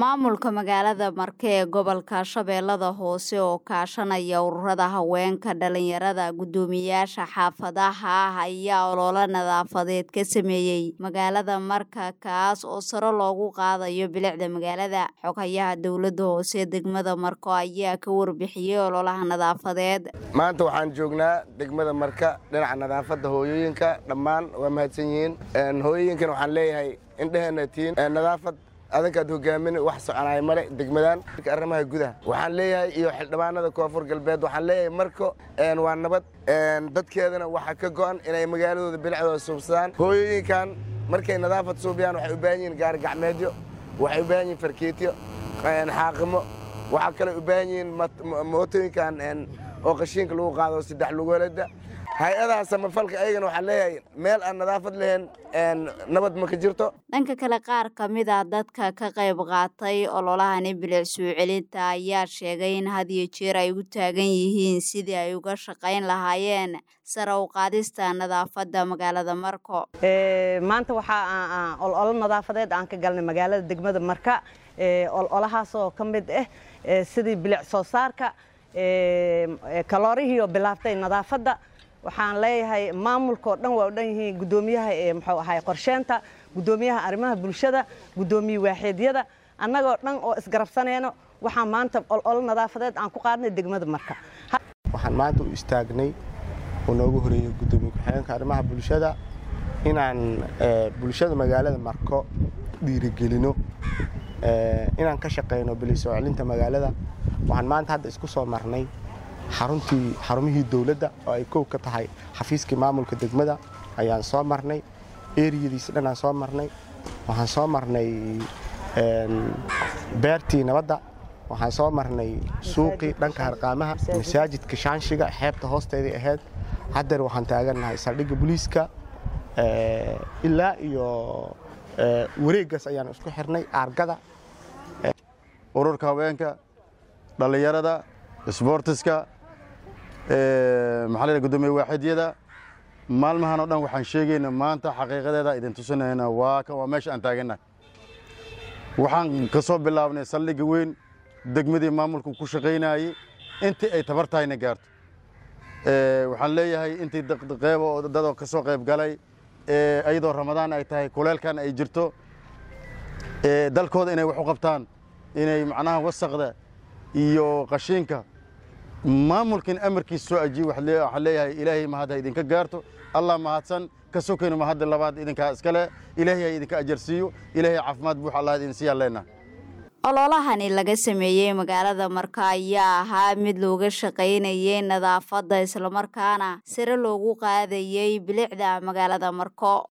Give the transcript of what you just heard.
maamulka magaalada marke ee gobolka shabeellada hoose oo kaashanaya ururada haweenka dhalinyarada guddoomiyaasha xaafadaha ah ayaa ololo nadaafadeed ka sameeyey magaalada marka kaas oo sare loogu qaadayo bilicda magaalada xogayaha dowladda hoose degmada marko ayaa ka warbixiyey ololaha nadaafadeed maanta waxaan joognaa degmada marka dhinaca nadaafadda hooyooyinka dhammaan waa mahadsan yihiin hooyooyinkan waxaan leeyahay indheheenna tiin nadaafad adankaad hogaamin wax soconaya male degmadan arrimaha gudaha waxaan leeyahay iyo xildhibaanada koonfur galbeed waxaan leeyahay marko waa nabad dadkeedana waxaa ka go'an inay magaaladooda bilicdooda suubsadaan hooyooyinkan markay nadaafad suubiyaan waxay u baahan yihiin gaari gacmeedyo waxay u baahan yihiin farkiityo xaaqimo waxaa kale u baahan yihiin mootooyinkan oo qashiinka lagu qaado saddex lugoolada hay-adaha samafalka ayagana waxaan leeyahay meel aan nadaafad lahayn nabad ma ka jirto dhanka kale qaar ka mid a dadka ka qayb qaatay ololahani bilic soo celinta ayaa sheegay in had iyo jeer ay u taagan yihiin sidii ay uga shaqayn lahaayeen sare u qaadista nadaafadda magaalada marko maanta waxaa ololo nadaafadeed aan ka galnay magaalada degmada marka ololahaasoo ka mid ah sidii bilic soo saarka kaloorihiioo bilaaftay nadaafadda waxaan leeyahay maamulkaoo dhan waa u dhan yihiin guddoomiyaha muxuu ahay qorsheenta guddoomiyaha arrimaha bulshada guddoomiye waaxeedyada annagoo dhan oo isgarabsanayno waxaan maanta ololo nadaafadeed aan ku qaadnay degmada marka waxaan maanta u istaagnay oo noogu horeeyey guddoomiye ku-xigeenka arrimaha bulshada inaan bulshada magaalada marko dhiirigelino inaan ka shaqayno bili soo celinta magaalada waxaan maanta hadda isku soo marnay xaruntii xarumihii dowladda oo ay kow ka tahay xafiiskii maamulka degmada ayaan soo marnay eriyadiisa dhanaan soo marnay waxaan soo marnay beertii nabadda waxaan soo marnay suuqii dhanka harqaamaha masaajidka shaanshiga xeebta hoosteedii ahayd haddeer waxaan taagannahay saldhigga booliiska ilaa iyo wareeggaas ayaan isku xirnay aargada ururka haweenka dhallinyarada isboortiska maxaa la gudoomiye waaxidyada maalmahan oo dhan waxaan sheegayna maanta xaqiiqadeeda idin tusinayna waa kan waa meesha aan taagannahay waxaan ka soo bilaabnay saldhigga weyn degmadii maamulku ku shaqaynayey intii ay tabartahayna gaarto waxaan leeyahay intii qeybo dadoo ka soo qayb galay iyadoo ramadaan ay tahay kuleelkan ay jirto dalkooda inay wax u qabtaan inay macnaha wasaqda iyo qashiinka maamulkan amarkiisa soo ajiye waxaan leeyahay ilaahay mahadha idinka gaarto allah mahadsan ka sokayno mahadda labaad idinkaa iskale ilaahay ha idinka ajarsiiyo ilaahay caafimaad buux allah idin siiyaan leenaha ololahani laga sameeyey magaalada marka ayaa ahaa mid looga shaqaynayay nadaafadda islamarkaana sare loogu qaadayey bilicda magaalada marko